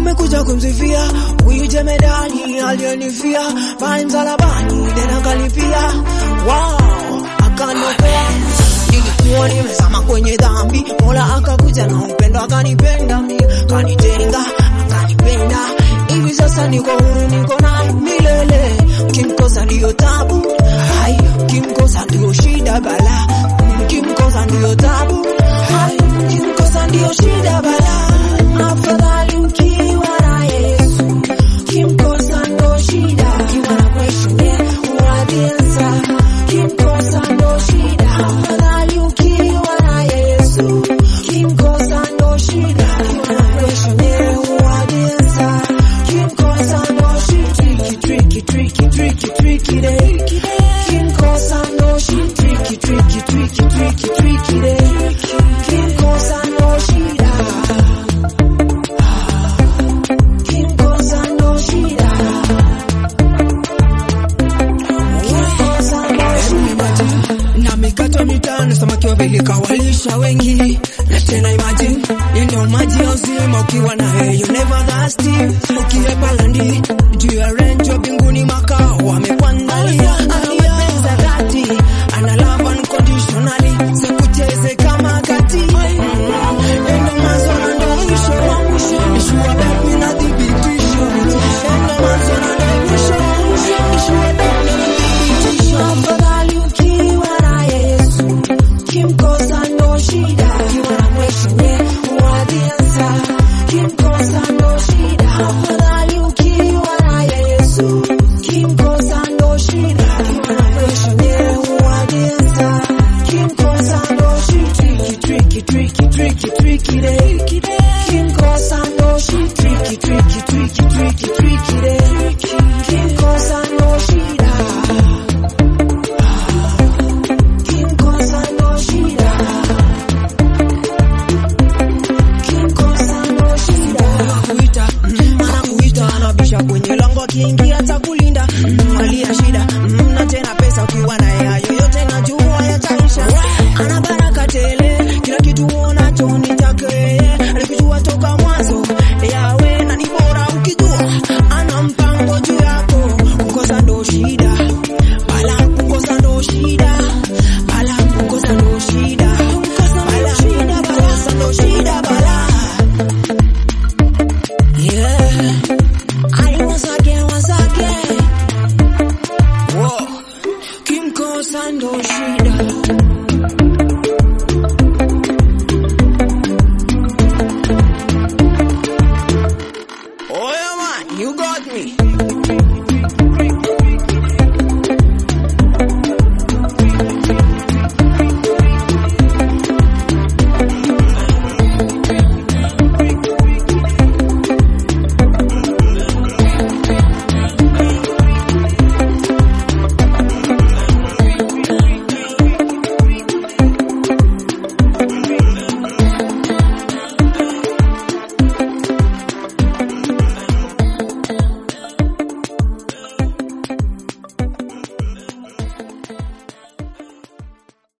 nimekuja kumsifia huyu jemedani aliyenifia pale msalabani, tena kalipia wow, akaniokoa nilikuwa nimezama kwenye dhambi, Mola akakuja na upendo akanipenda mi, kanitenga akanipenda, hivi sasa niko huru, niko naye milele. Kimkosa ndiyo tabu, hai, kimkosa ndiyo shida bala, kimkosa ndiyo tabu, hai, kimkosa ndiyo shida bala. Afadhali ukiwa na Yesu, kimkosa ndo shida, ukiwa na question yeah, what answer, kimkosa ndo shida. Afadhali ukiwa na Yesu, kimkosa ndo shida, ukiwa na question yeah, what answer, kimkosa ndo shida. Tricky, tricky, tricky, tricky day. Kimkosa ndo shida. Tricky, tricky, tricky, tricky, tricky day. Kimkosa ndo shida. Kimkosa ndo shida. Kimkosa ndo shida. na mikato mitano samaki wawili kawalisha wengi na tena imagine yenye maji ya uzima ukiwa na yeye you never thirsty ukiepa landi juu ya range wa mbinguni makao amekuandalia ana mapenzi ya dhati ana love unconditionally sikucheze kama kati endo mwanzo na ndo mwisho ishua baby na thibitisho endo mwanzo na ndo mwisho ishua baby na thibitisho Afadhali ukiwa na Yesu, kimkosa ndo shida. Ukiwa na question yeah, what the answer? Kimkosa ndo shida. Afadhali ukiwa na Yesu, kimkosa ndo shida. Ukiwa na question yeah, what the answer? Kimkosa ndo shida. Tricky, tricky, tricky, tricky day. Kimkosa ndo shida. Tricky, tricky, tricky, tricky, tricky day. Kimkosa ndo shida. Kimkosa ndo shida. Kimkosa ndo shida. anakuita mm, anakuita anabisha kwenye lango akiingia atakulinda mm, alia shida mm, na tena pesa ukiwa naye hayo yote najua yataisha ana baraka tele kila kitu unacho ni chake yeye alikujua toka mwanzo yawe na ni bora ukijua ana mpango juu yako kukosa ndo shida bala kukosa ndo shida bala kukosa ndo shida bala kukosa ndo shida bala Yeah. I once again, once again. Whoa. Kimkosa ndo shida. Oh yeah man, you got me.